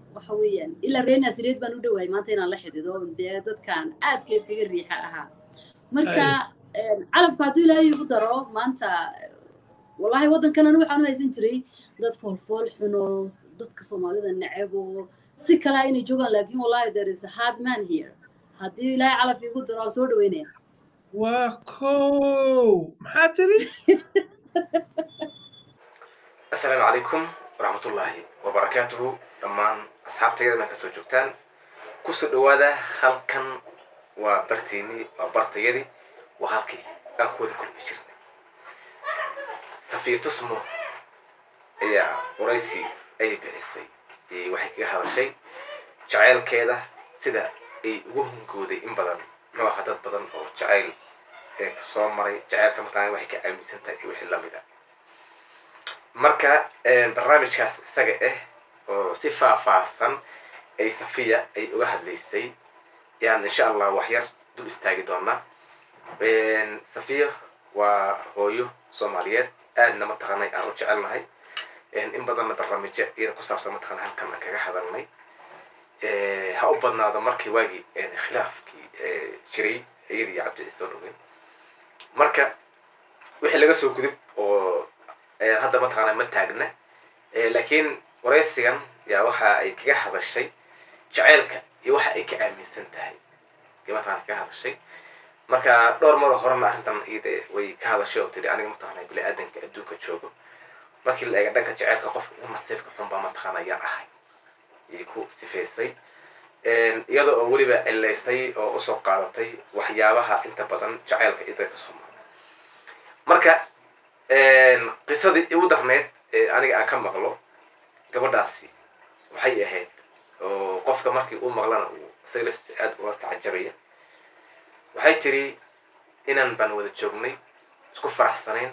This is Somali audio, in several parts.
waxa weeyaan ilaa reer naasireed baan u dhowahay maanta inaan la xidhido dee dadkan aadka iskaga riixa ahaa marka calafka hadduu ilaahay igu daro maanta wallahi waddankan anu waxaan u haysan jiray dad foolfool xuno dadka soomaalida necebo si kalaa inay joogaan laakiin wallahi there is a hard man here haddii ilaahay calaf igu daro aan soo dhaweynaya waa kow maxaa tiri asalaamu calaykum waraxmatullaahi wabarakaatuhu dhammaan asxaabtayada meel kasoo joogtaan kusoo dhawaada halkan waa bartiinii waa bartayadii waa halkii aan ku wada kulmi jirnay safiya tusmo ayaa waraysi ay bixisay waxay kaga hadashay jacaylkeeda sida ay ugu hungooday in badan muxuu ahaa dad badan oo jacayl ee soo maray jacaylka mataqaana waxay ka aaminsan tahay iyo wixii lamid a marka barnaamijkaas isaga ah oo si faahfaahsan ay safiya ay uga hadlaysay yaan insha allah waxyar dul istaagi doonaa safiya waa hooyo soomaaliyeed aadna mataqaanay aan u jecelnahay in badanna barnaamijyo iyada ku saabsan mataqana halkan aan kaga hadalnay ha u badnaado markii waagii khilaafkii jiray iyada iyo cabdi ciise dhowin marka wixii laga soo gudub oo hadda mataqaana ma taagna laakiin waraysigan yaa waxa ay kaga hadashay jaceylka iyo waxa ay ka aaminsan tahay iyo mataqana kaga hadashay marka dhowr maroo horena arrintan iyada way ka hadashay oo tiri aniga mataqana bini aadanka adduunka joogo markii la eega dhanka jaceylka qofka ugu nasiibka xun baa mataqaana yaan ahay ayay ku sifaysay iyada oo weliba cilaysay oo usoo qaadatay waxyaabaha inta badan jaceylka iyo dadka soo mara marka qisadii igu darneyd ee aniga aan ka maqlo gabadhaasi waxay ahayd oo qofka markii uu maqlana uu isaga laftiisa aada uga tacajabaya waxay tiri inaan baan wada joognay isku faraxsanayn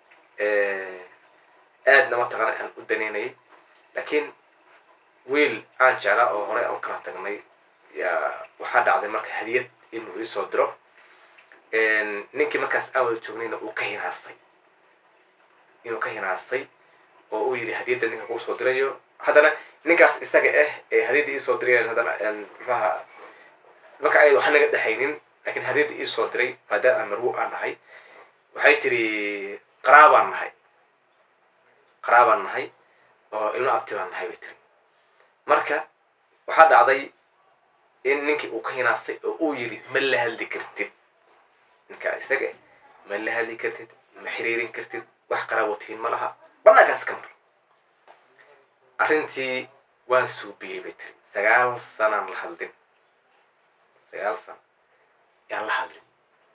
aadna mataqaana aan u daneynayay laakiin wiil aan jeclaa oo horey aan kala tagnay yaa waxaa dhacday marka hadiyad inuu iisoo diro ninkii markaas aan wada joognayna uu ka hinaastay inuu ka hinaastay oo uu yidhi hadiyadda ninka kuu soo dirayo haddana ninkaas isaga ah ee hadiyadda iisoo dirayaan haddana maxaha marka ayada wax naga dhexaynin laakiin hadiyadda iisoo diray maadaama aan marwo aan nahay waxay tiri qaraabaan nahay qaraabaan nahay oo ilmo abti baan nahay bay tiri marka waxaa dhacday in ninkii uu ka hinaastay oo uu yidhi ma la hadli kartid ninkaa isaga ma la hadli kartid ma xiriirin kartid wax qaraabotihiin ma laha bannaankaas ka mar arrintii waan suubiyey bay tiri sagaal sanaan la hadlin sagaal sana yaan la hadlin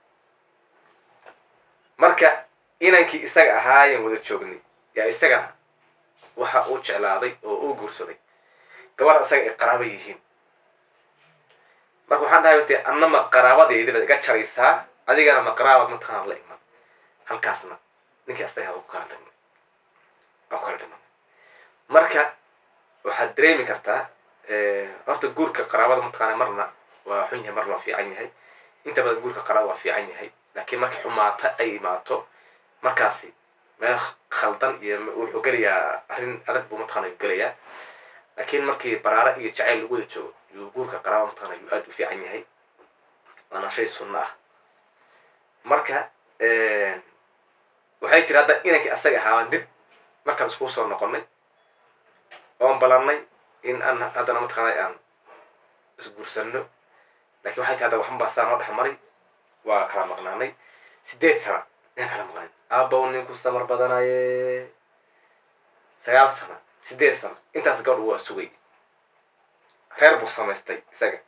marka inankii isaga ahaayeen wada joognay yaa isagana waxa uu jeclaaday oo uu guursaday gabar isaga ay qaraabo yihiin marka waxaan dhahay dee anna ma qaraabadeedii baad iga jaraysaa adigana ma qaraabad mataqaana la iman halkaasna ninkii asaga ku kala tagnay aan kala dhiman marka waxaad dareemi kartaa horta guurka qaraabada mataqaana marna waa xun yahay marna waa fiican yahay inta badan guurka qaraabada waa fiican yahay laakiin markii xumaata ay imaato markaasi meel khaldan iyo wuxuu gelayaa arrin adag buu mataqaana gelayaa laakiin markii baraare iyo jacayl lagu wada joogo yuu guurka qaraaba mataqaana yuu aada u fiican yahay waana shay sunno ah marka waxay tiri hadda inankii asaga ahaabaan dib markaan iskugu soo noqonnay oon balannay in aan haddana mataqaana aan isguursanno lakiin waxay tiri hadda waxanbaa saa noo dhex maray waa kala maqnaanay sideed sana ayaan kala maqnayn aabow ninku samar badanaye sagaal sana sideed sana intaas gabadhu waa sugay reer buu samaystay isaga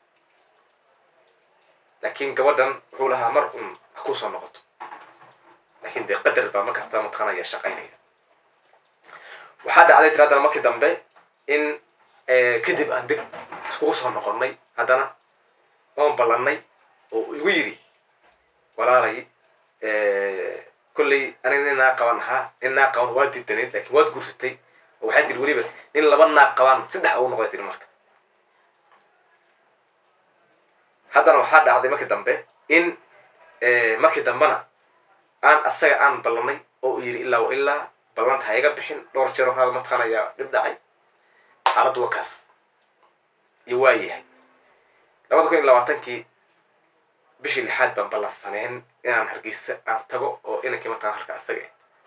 laakiin gabadhan wuxuu lahaa mar un ha ku soo noqoto laakiin dee qadar baa markasta mataqaanaya shaqaynaya waxaa dhacday tiri haddana markii dambe in kadib aan dib iskugu soo noqonnay haddana oon ballannay oo igu yidhi walaalay kolley aniga nin naa qaban ahaa nin naa qaban waa didaneyd laakiin waad guursatay oo waxay tiri weliba nin laba naag qabaan saddex ugu noqday tiri marka haddana waxaa dhacday markii dambe in markii dambena aan asaga aan ballannay oo uu yidhi ilaa wa ilaa ballanta ha iga bixin dhowr jeer horaada mataqaana ayaa dhib dhacay xaaladdu waa kaas iyo waa yahay labada kun iyo labaatankii bishii lixaad baan ballansaneen inaan hargeysa aan tago oo inankii mataan halka asaga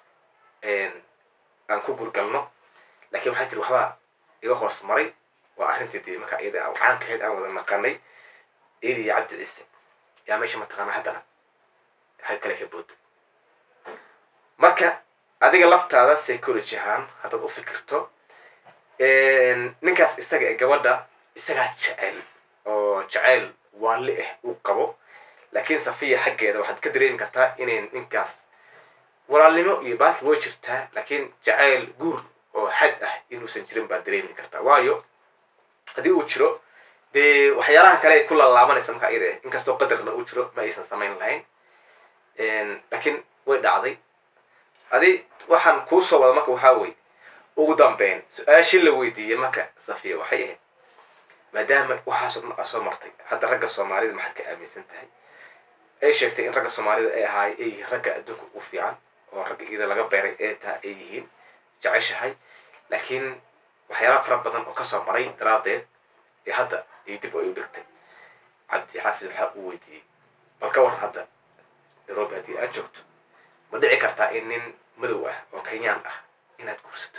aan ku gurgalno laakiin waxay tiri waxbaa iga hoos maray waa arrintii dee marka iyada aan caankahayd aan wada naqanay iyada iyo cabdi ciise yaa meesha mataqaana haddana xag kale ka booda marka adiga laftaada psychology ahaan haddaad u fikirto ninkaas isaga ee gabadha isagaa jecel oo jeceyl waali ah uu qabo laakiin safiya xaggeeda waxaad ka dareemi kartaa inay ninkaas walaalnimo iyo baaki way jirtaa laakiin jacayl guur oo xad ah inuusan jirin baad dareemi kartaa waayo haddii uu jiro dee waxyaalaha kale ay ku lalaabanaysa marka iyada inkastoo qadarna uu jiro ma aysan samayn lahayn laakiin way dhacday adi waxaan kuu soo wada marka waxaa weye ugu dambeyn su-aashii la weydiiyey marka safiya waxay ahayd maadaama waxaasoo dhan aa soo martay hadda ragga soomaalida maxaad ka aaminsan tahay ay sheegtay in ragga soomaalida ay ahaay ay yihiin ragga adduunka ugu fiican oo ragga iyada laga beeray ee taha ay yihiin jeceshahay laakiin waxyaala fara badan oo kasoo maray daraaddeed ee hadda ay dib ay u dhigtay cabdi xaafid waxaa uu weydiiyey bal ka waran hadda nairobi haddii aad joogto ma dhici kartaa in nin madow ah oo kenyaan ah inaad guursato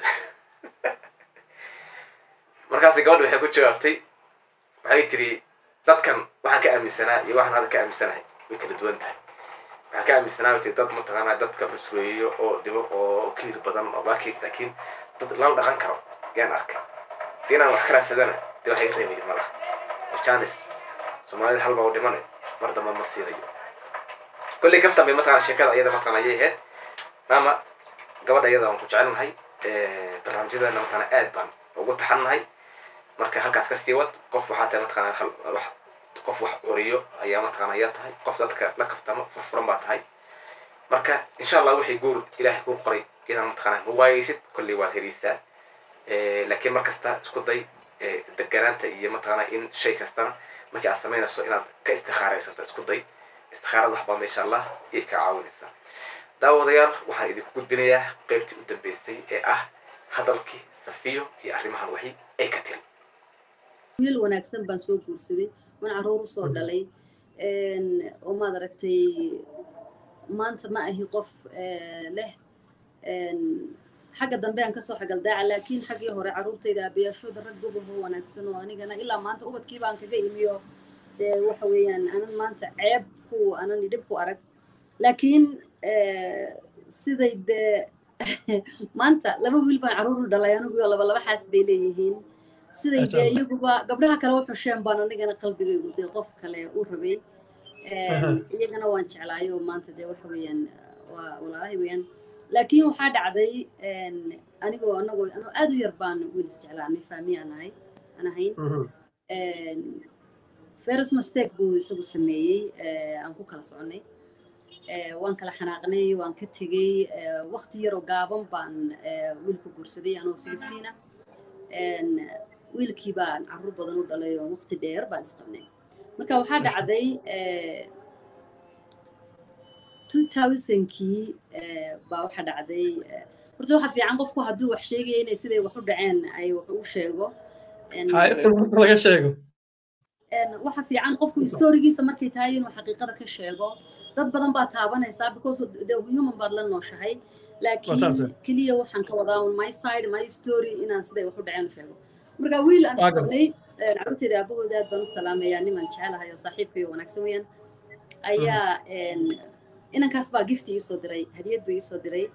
markaasi gabadha waxay ku jawaabtay waxay tiri dadkan waxaan ka aaminsanaa iyo waxaan hadda ka aaminsanahay way kala duwan tahay waxaan ka aaminsanaa ti dad mataqaanaa dadka cusreeyo oo dhibo oo kiir badan oo baaki laakiin dad lala dhaqan karo yaan arkay dii inaan wax ka raadsadana dee wax iga reebaya malaha janis soomaalida halba u dhimane mar damba ma siinayo kolley kaftan bay mataqana sheekada iyada mataqana ayay ahayd maama gabadha iyada waan ku jecelnahay barnaamijyadeena mataqana aad baan ugu taxannahay marka halkaas ka sii wad qof waxaa tahay mataqana wax qof wax curiyo ayaa mataqana ayaa tahay qof dadka la kaftamo furfuran baa tahay marka insha allah wixii guur ilaahay kuu qoray inaan mataqana ma waayeysid kolley waad heleysaa laakiin mar kasta isku day deganaanta iyo mataqana in shay kastana markii aad samaynayso inaad ka istikhaaraysato isku day istikhaarada waxbaa ma insha allah iyay kaa caawinaysaa daawadayaal waxaan idinku gudbinayaa qeybtii u dambeysay ee ah hadalkii safiyo iyo arrimahan waxi ay ka tiri wiil wanaagsan baan soo guursaday waan caruur u soo dhalay oo maad aragtay maanta ma ahi qof leh xagga dambe aan kasoo xagaldaaca laakiin xaggii hore caruurtayda aabayaashooda rag gobaho wanaagsan oo anigana ilaa maanta ubadkii baan kaga imiyo dee waxa weeyaan anan maanta ceeb ku anan dhib ku arag laakiin siday dee maanta laba wiil baan caruur u dhalay aniguyo laba laba xaas bay leeyihiin siday dee iyaguba gabdhaha kale u xusheen baan anigana qalbigaygu dee qof kale u rabay iyagana waan jeclaayo maanta dee waxa weeyaan waa walaalahay weeyaan laakiin waxaa dhacday anigoo anagoo anoo aad u yar baan wiil isjeclaanay faami aan ahay aan ahayn ferris mistake buu isagu sameeyey aan ku kala soconay waan kala xanaaqnay waan ka tegey wakti yaroo gaaban baan wiilku guursaday anoo sixtiina wiilkii baan carruur badan u dhalay oo wakti dheer baan isqabnay marka waxaa dhacday kii baa waxaa dhacday horta waxa fiican qofku hadduu wax sheegaya inay siday wax u dhaceen ay wax u sheego laga sheego waxa fiican qofku historigiisa markay tahay inuu xaqiiqada ka sheego dad badan baa taabanaysaa because the human baad la nooshahay laakiin keliya waxaan ka wadaa on my side my story inaan siday wax u dhaceen u sheego marka wiil aan isqabnay carruurteyda aabahooda aad baan u salaamayaa niman jecelahay oo saaxiibkayo wanaagsan weeyaan ayaa inankaas baa gifti iisoo diray hadiyad buu iisoo diray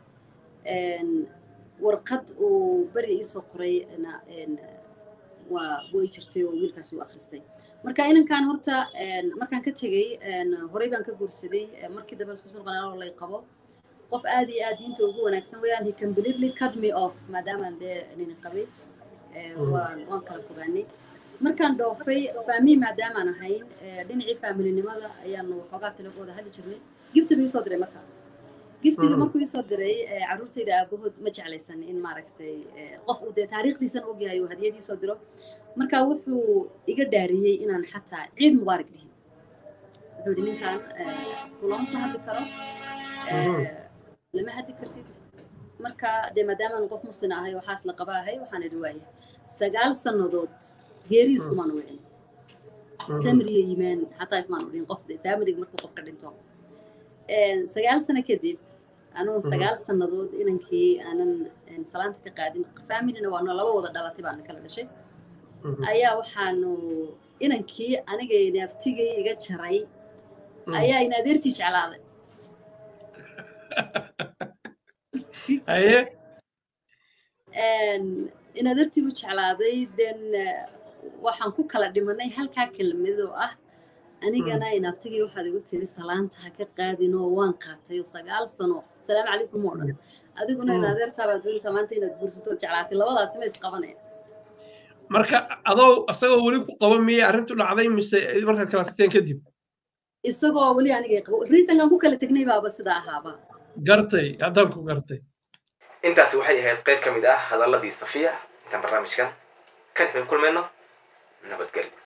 warqad uu beri iisoo qoray waa way jirtay oo wiilkaas uu akhristay marka inankan horta markaan ka tegey horey baan ka guursaday markii dambe isku soo noqonaa oo lay qabo qof aad iyo aad diinta ugu wanaagsan weeyaan he completely cut me off maadaamaan dee nini qabay waan waan kala fogaanay markaan dhoofay faamihi maadaamaan ahayn dhinacii faamilinimada ayaanu waxoogaa talagooda hadli jirnay gifti buu iisoo diray marka giftiga markuu iisoo diray carruurtayda aabahood ma jeclaysan in maaragtay qof uu dee taariikhdiisan ogyahay uu hadiyad iisoo diro marka wuxuu iga dhaariyey inaan xataa ciid mubaarak dhihin wuxuu yidhi ninkan kulama soo hadli karo lama hadli kartid marka dee maadaamaan qof muslin ahay oo xaas la qaba ahay waxaan idhi waaya sagaal sannadood geeriis kumaan wicin samir iyo iimaan xataa ismaan udhin qof de familiga markuu qofka dhinto sagaal sano kadib anugu sagaal sannadood inankii aanan salaanta ka qaadin familina waanu laba wada dhalatay baana kala dhashay ayaa waxaanu inankii anigay naaftigay iga jaray ayaa in adeertii jeclaaday haye in adeertii u jeclaaday den waxaan ku kala dhimanay halkaa kelmadoo ah anigana inaabtigii waxaad igu tiri salaanta ha ka qaadinoo waan qaatay oo sagaal sano salaamu calaykum oo dhan adiguna in adeertaabaad doonaysaa maanta inaad guursato jeclaatay labadaasi ma isqabanaya marka adoo isagoo weli ku qaba miyay arrintu dhacday mise markaad kala tagteen kadib isagoo weli anigay qabo riisankaan ku kala tegnay baaba sidaa ahaaba gartay haddaan ku gartay intaasi waxay ahayd qayb ka mid ah hadalladii safiya intaan barnaamijkan kan xubin kulmayno